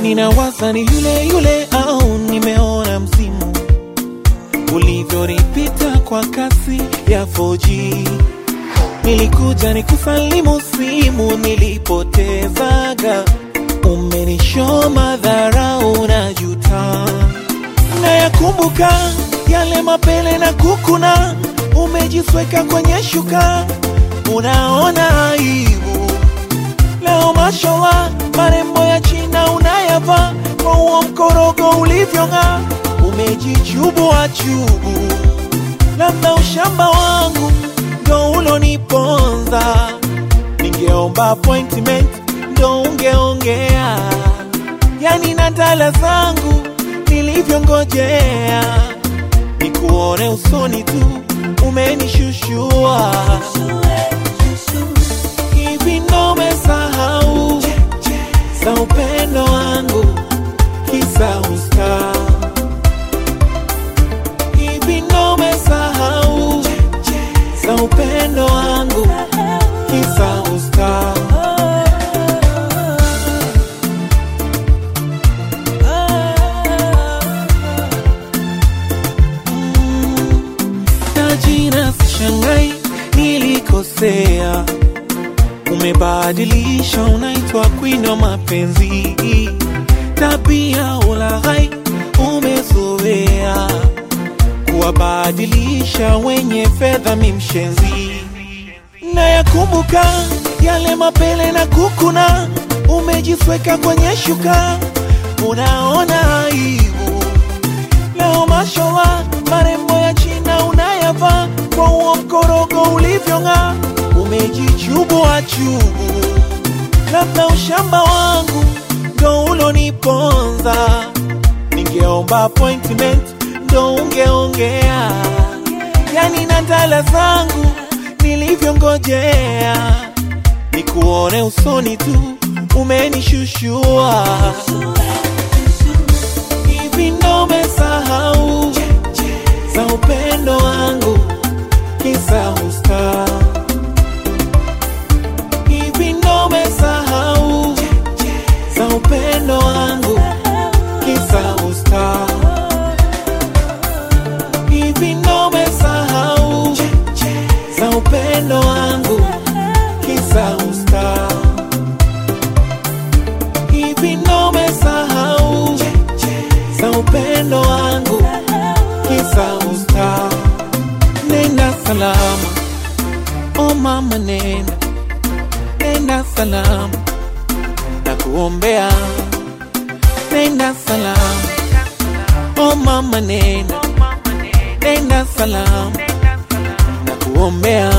ninawaza ni yule yule au nimeona msimu ulivyonipita kwa kasi ya 4G. Nilikuja nikusalimu simu nilipotezaga, umenisho madharau na juta, nayakumbuka yale mapele na kukuna, umejisweka kwenye shuka, unaona aibu leo mashallah, marembo ya China unayavaa kwa huo mkorogo ulivyong'aa, umejichubua chubu, labda ushamba wangu ndo uloniponza. Ningeomba appointment ndo ungeongea, yani na dala zangu nilivyongojea, nikuone usoni tu umenishushua hivi ndo umesahau za upendo wangu kisa usta hivi ndo umesahau za upendo wangu kisa usta na jina sishangai nilikosea umebadilisha unaitwa queen wa mapenzi tabia ulaghai umezoea kuwabadilisha wenye fedha mimshenzi na yakumbuka yale mapele na kukuna umejisweka kwenye shuka unaona aibu leo mashallah marembo ya china unayavaa kwa huo mkorogo ulivyong'aa umejichubua chubu labda ushamba wangu ndo uloniponza ningeomba appointment ndo ungeongea yani na dala zangu nilivyongojea nikuone usoni tu umenishushua hivi ndo umesahau za upendo wangu kisa usta hivi ndo umesahau za upendo wangu kisa usta hivi ndo umesahau za upendo wangu kisa usta hivi ndo umesahau za upendo wangu kisa usta nenda salama o mama nenda nenda salama na kuombea nenda salama o mama nenda nenda salama na kuombea